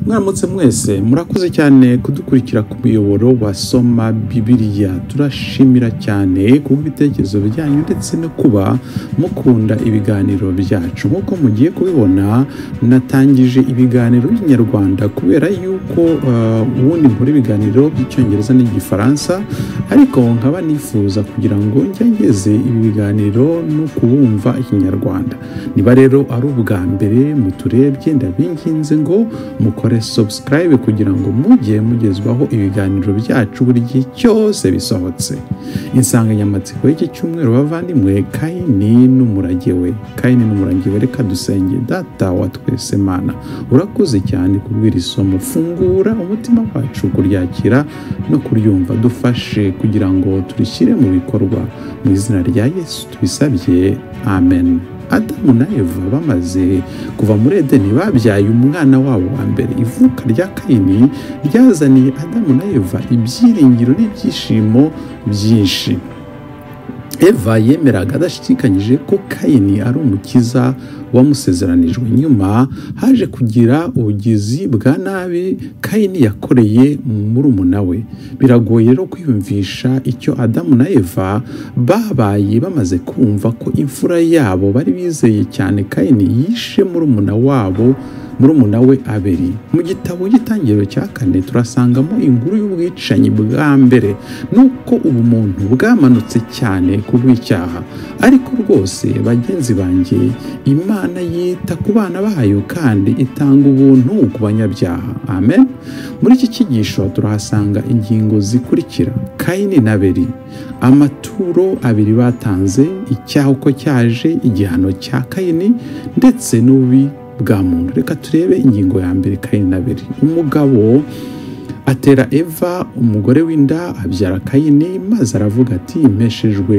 mwamutse mwese murakoze cyane kudukurikira ku muyoboro wa soma bibiriya turashimira cyane kuba ibitekerezo byanyu ndetse no kuba mukunda ibiganiro byacu nk'uko mugiye kubibona natangije ibiganiro by'inyarwanda kubera yuko uh, ubundi nkora ibiganiro by'icyongereza n'igifaransa ariko nkaba nifuza kugira ngo ngeze ibi biganiro no kubumva ikinyarwanda niba rero ari ubwa mbere muturebye ndabinginze ngo mukore subscribe kugira ngo mujye mugezwaho ibiganiro byacu buri gihe cyose bisohotse insanganyamatsiko y'iki cyumweru bavandimwe kayini n'umurage we kayini n'umurage we reka dusenge data wa twese mana urakoze cyane kubwira isomo fungura umutima wacu kuryakira no kuryumva dufashe kugira ngo turishyire mu bikorwa mu izina rya yesu tubisabye amen adamu na eva bamaze kuva muri edeni babyaye umwana wabo wa mbere ivuka rya kayini ryazaniye adamu na eva ibyiringiro n'ibyishimo byinshi eva yemeraga adashidikanyije ko kayini ari umukiza wamusezeranijwe nyuma haje kugira ubugizi bwa nabi kayini yakoreye murumuna we biragoye rero kwiyumvisha icyo adamu na eva babaye bamaze kumva ko imfura yabo bari bizeye cyane kayini yishe murumuna wabo murumuna we aberi mu gitabo cy'itangiriro cya kane turasangamo inkuru y'ubwicanyi bwa mbere nuko ubumuntu bwamanutse cyane ku bw'icyaha ariko rwose bagenzi banjye imana yita ku bana bayo kandi itanga ubuntu ku banyabyaha amen muri iki cyigisho turahasanga ingingo zikurikira kayini na beri amaturo abiri batanze icyaha uko cyaje igihano cya kayini ndetse n'ubi bwa muntu reka turebe ingingo ya mbere kayini na beri umugabo atera eva umugore w'inda abyara kayini maze aravuga ati impeshejwe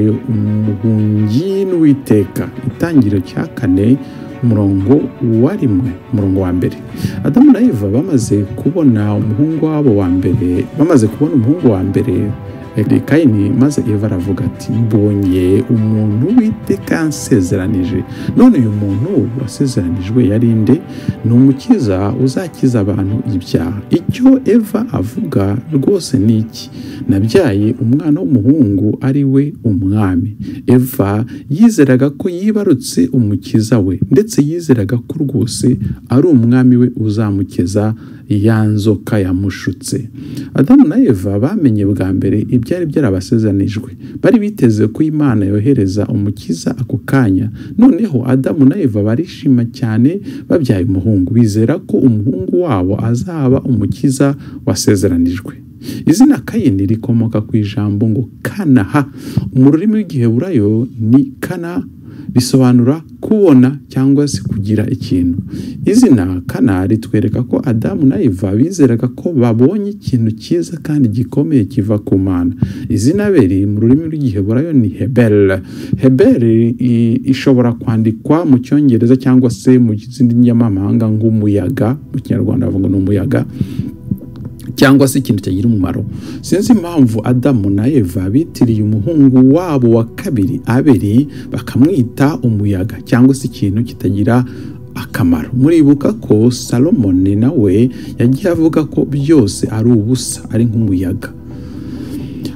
umuhungi n'uwiteka itangiriro cya kane umurongo wa rimwe umurongo wa mbere adamu na eva bamaze kubona umuhungu wabo wa mbere bamaze kubona umuhungu wa mbere kayini maze eva aravuga ati mbonye umuntu witeka yansezeranije none uyu muntu wasezeranijwe yari nde ni umukiza uzakiza abantu ibyaha icyo eva avuga rwose ni iki nabyaye umwana w'umuhungu ari we umwami eva yizeraga ko yibarutse umukiza we ndetse yizeraga ko rwose ari umwami we uzamukiza ya nzoka yamushutse adamu na eva bamenye bwa mbere ibyo byari byarabasezeranijwe bari biteze ko imana yohereza umukiza ako kanya noneho adamu na eva barishima cyane babyaye umuhungu bizera ko umuhungu wabo azaba umukiza wasezeranijwe izina kayini rikomoka ku ijambo ngo kanaha mu rurimi rw'igiheburayo ni kana bisobanura kubona cyangwa se kugira ikintu izina kana ritwereka ko adamu na eva bizeraga ko babonye ikintu cyiza kandi gikomeye kiva ku mana izina beri mu rurimi rw'igiheburayo ni hebel hebel ishobora kwandikwa mu cyongereza cyangwa se mu zindi nyamamahanga nk'umuyaga mu kinyarwanda bavuga ni umuyaga cyangwa se ikintu cyagira umumaro sinzi impamvu adamu na eva bitiriye umuhungu wabo wa kabiri aberi bakamwita umuyaga cyangwa se ikintu kitagira akamaro muribuka ko salomoni nawe yagiye avuga ko byose ari ubusa ari nk'umuyaga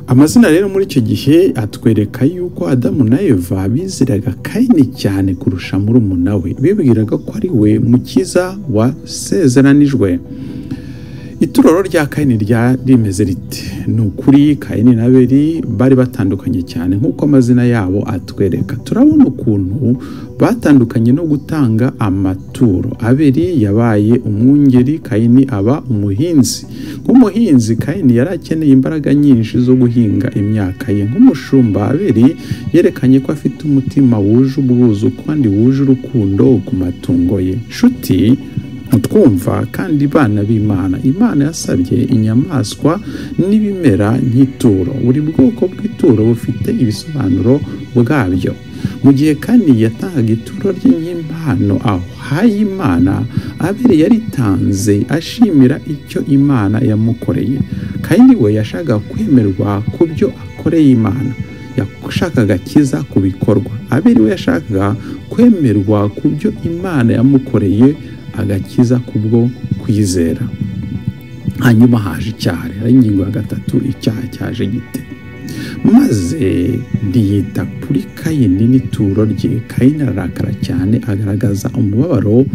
amazina rero muri icyo gihe atwereka yuko adamu na eva bizeraga kayini cyane kurusha murumuna we bibwiraga ko ari we mukiza wasezeranijwe ituroro rya kayini rya rimeze rite ni ukuri kayini na beri bari batandukanye cyane nk'uko amazina yabo atwereka turabona ukuntu batandukanye no gutanga amaturo aberi yabaye umwungeri kayini aba umuhinzi nk'umuhinzi kayini yari akeneye imbaraga nyinshi zo guhinga imyaka ye nk'umushumba aberi yerekanye ko afite umutima wuje ubwuzu kandi wuje urukundo ku matungo ye nshuti twumva kandi bana b'imana imana yasabye inyamaswa n'ibimera nk'ituro buri bwoko bw'ituro bufite ibisobanuro bwabyo mu gihe kandi yatangaga ituro rye nk'impano ahaye imana abere yaritanze ashimira icyo imana yamukoreye kandi we yashaka kwemerwa ku byo akoreye imana yashakaga kiza ku bikorwa abere we yashakaga kwemerwa ku byo imana yamukoreye agakiza kubwo kwizera hanyuma haje icyaha rero ingingo ya gatatu icyaha cyaje gite maze ntiyita kuri kayini n'ituro rye kayini ararakara cyane agaragaza umubabaro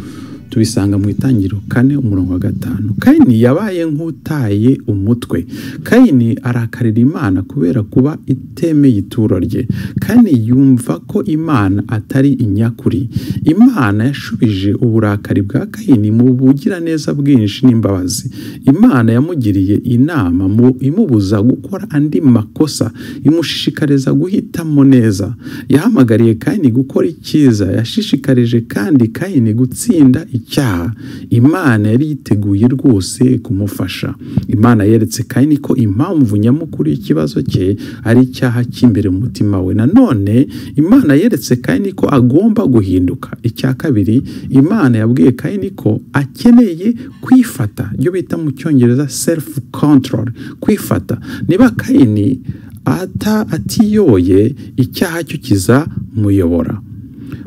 tubisanga mu itangiriro kane umurongo wa gatanu kayini yabaye nk'utaye umutwe kayini arakarira imana kubera kuba itemeye ituro rye kayini yumva ko imana atari inyakuri imana yashubije uburakari bwa kayini mu bugiraneza bwinshi n'imbabazi imana yamugiriye inama mu imubuza gukora andi makosa imushishikariza guhitamo neza yahamagariye kayini gukora icyiza yashishikarije kandi kayini gutsinda icyaha imana yari yiteguye rwose kumufasha imana yeretse kayini ko impamvu nyamukuru y'ikibazo cye ari icyaha cy'imbere mu mutima we nanone imana yeretse kayini ko agomba guhinduka icya kabiri imana yabwiye kayini ko akeneye kwifata ibyo bita mu cyongereza selifu kontorori kwifata niba kayini ata atiyoye icyaha cyo kizamuyobora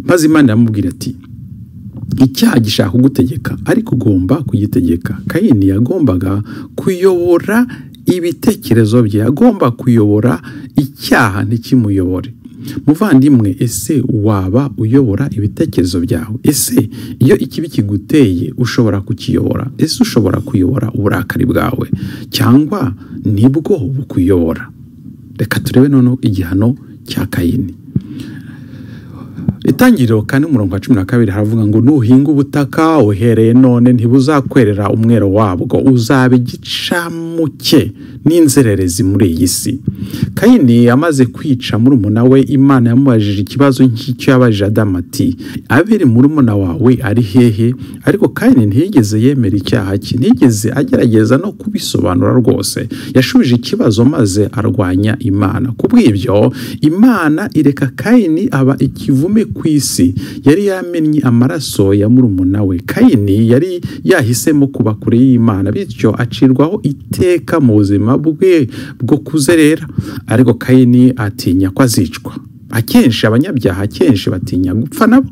maze imana yamubwira ati icyaha gishaka kugutegeka ariko ugomba kugitegeka kayini yagombaga kuyobora ibitekerezo bye agomba kuyobora icyaha ntikimuyobore muvandimwe ese waba uyobora ibitekerezo byawe ese iyo ikibi kiguteye ushobora kukiyobora ese ushobora kuyobora uburakari bwawe cyangwa nibwo bukuyobora reka turebe noneho igihano cya kayini itangiriro kandi umurongo wa cumi na kabiri haravuga ngo nuhinga ubutaka uhereye none ntibuzakwerera umwero wabwo uzaba igicamuke n'inzererezi muri iyi si kayini amaze kwica murumuna we imana yamubajije ikibazo nk'icyo yabajije adamu ati abiri murumuna wawe ari hehe ariko kayini ntiyigeze yemera icyaha cye ntiyigeze agerageza no kubisobanura rwose yashubije ikibazo maze arwanya imana ku bw'ibyo imana ireka kayini aba ikivume ku isi yari yamennye amaraso ya murumuna we kayini yari yahisemo kuba kure y'imana bityo acirwaho iteka mu buzima bwe bwo kuzerera ariko kayini atinya ko azicwa akenshi abanyabyaha akenshi batinya gupfa nabo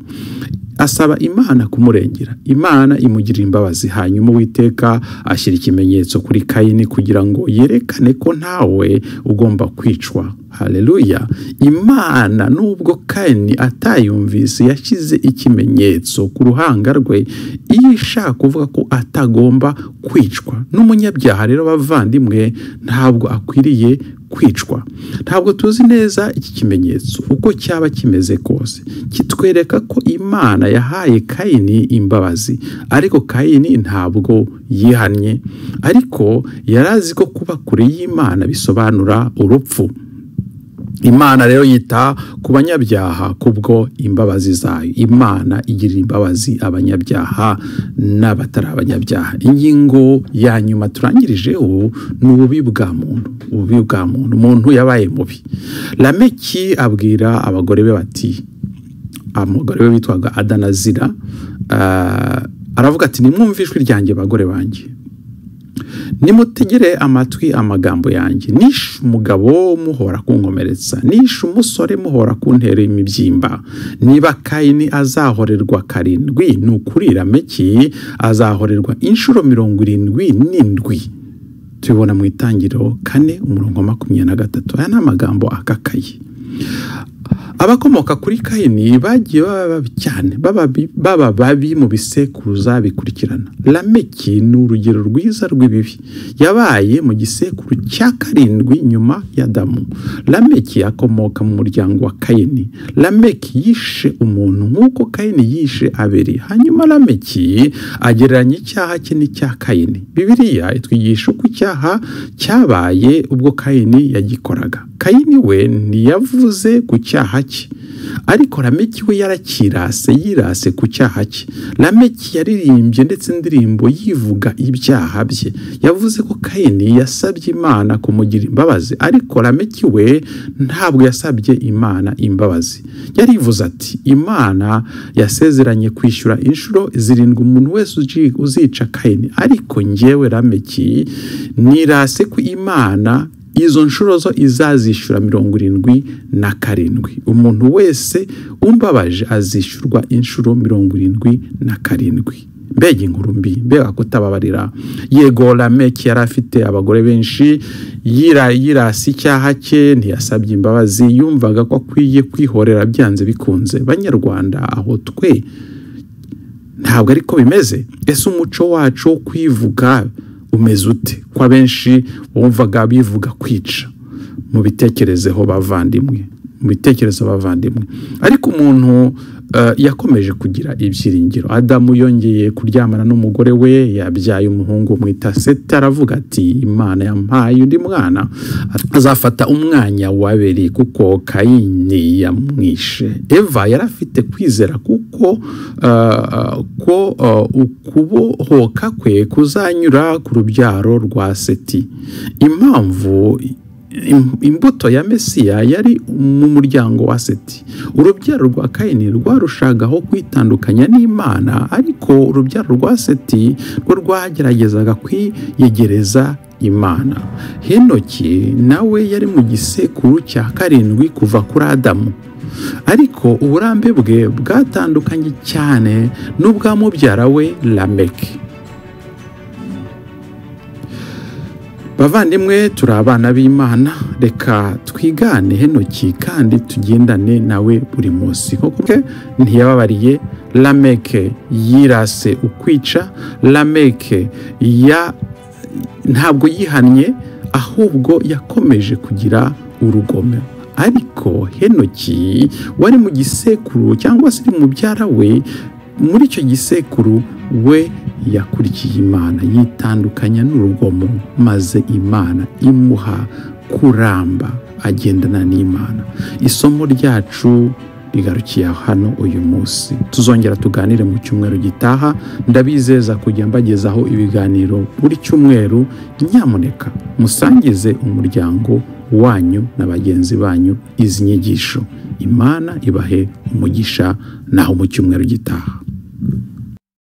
asaba imana kumurengera imana imugirira imbabazi hanyuma uwiteka ashyira ikimenyetso kuri kayini kugira ngo yerekane ko ntawe ugomba kwicwa hareruya imana nubwo kayini atayumvise yashyize ikimenyetso ku ruhanga rwe iyo ishaka kuvuga ko atagomba kwicwa n'umunyabyaha rero bavandimwe ntabwo akwiriye kwicwa ntabwo tuzi neza iki kimenyetso uko cyaba kimeze kose kitwereka ko imana yahaye kayini imbabazi ariko kayini ntabwo yihannye ariko yari azi ko kuba kure y'imana bisobanura urupfu imana rero yita ku banyabyaha kubwo imbabazi zayo imana igirira imbabazi abanyabyaha n'abatari abanyabyaha ingingo ya nyuma turangirijeho ni ububi bwa muntu ububi bwa muntu umuntu yabaye mubi rameki abwira abagore be bati abagore be bitwaga adanazira aravuga ati nimwumve ijwi ryanjye bagore banjye nimutegere amatwi amagambo yanjye nishe umugabo muhora kunkomeretsa nishe umusore muhora kuntera imibyimba niba kayini azahorerwa karindwi ni ukuri rameki azahorerwa inshuro mirongo irindwi n'indwi tubibona mu itangiriro kane umurongo wa makumyabiri na gatatu aya ni amagambo akakaye abakomoka kuri kayini bagiye baba babi cyane baba babi mu bisekuruza bikurikirana rameki ni urugero rwiza rw'ibibi yabaye mu gisekuru cya karindwi nyuma ya damu rameki akomoka mu muryango wa kayini rameki yishe umuntu nk'uko kayini yishe abiri hanyuma rameki agereranya icyaha cye n'icya kayini bibiriya itwigisha uko icyaha cyabaye ubwo kayini yagikoraga kayini we ntiyavuze ku cyaha cye ariko rameki we yarakirase yirase ku cyaha cye rameki yaririmbye ndetse indirimbo yivuga ibyaha bye yavuze ko kayini yasabye imana kumugira imbabazi ariko rameki we ntabwo yasabye imana imbabazi yarivuze ati imana yasezeranye kwishyura inshuro zirindwi umuntu wese uzica kayini ariko ngewe rameki nirase ku imana izo nshuro zo izazishyura mirongo irindwi na karindwi umuntu wese umbabaje azishyurwa inshuro mirongo irindwi na karindwi mbega inkuru mbi mbega kutababarira yego rameki yari afite abagore benshi yira yirasi icyaha cye ntiyasabye imbabazi yumvaga ko akwiye kwihorera byanze bikunze banyarwanda aho twe ntabwo ariko bimeze ese umuco wacu wo kwivuga umeze ute ko abenshi wumvaga bivuga kwica mu bitekerezeho bavandimwe mu bitekerezo bavandimwe ariko umuntu yakomeje kugira ibyiringiro adamu yongeye kuryamana n'umugore we yabyaye umuhungu mwita seti aravuga ati imana yampaye undi mwana azafata umwanya wabiri kuko kayini yamwishe eva yari afite kwizera kuko ko ukubohoka kwe kuzanyura ku rubyaro rwa seti impamvu imbuto ya mesiya yari mu muryango wa seti urubyaro rwa kayini rwarushagaho kwitandukanya n'imana ariko urubyaro rwa seti rwo rwageragezaga kwiyegereza imana henoki nawe yari mu gisekuru cya karindwi kuva kuri adamu ariko uburambe bwe bwatandukanye cyane n'ubwa mubyara we lameki bavandimwe turi abana b'imana reka twigane henoki kandi tugendane nawe buri munsi koko ntiyababariye lameke yirase ukwica lameke ya ntabwo yihannye ahubwo yakomeje kugira urugomero ariko henoki wari mu gisekuru cyangwa se mubyara we muri icyo gisekuru we yakurikiye imana yitandukanya n'urugomo maze imana imuha kuramba agendana n'imana isomo ryacu rigarukiye hano uyu munsi tuzongera tuganire mu cyumweru gitaha ndabizeza kujya mbagezaho ibiganiro buri cyumweru nyamuneka musangize umuryango wanyu na bagenzi banyu izi nyigisho imana ibahe umugisha naho mu cyumweru gitaha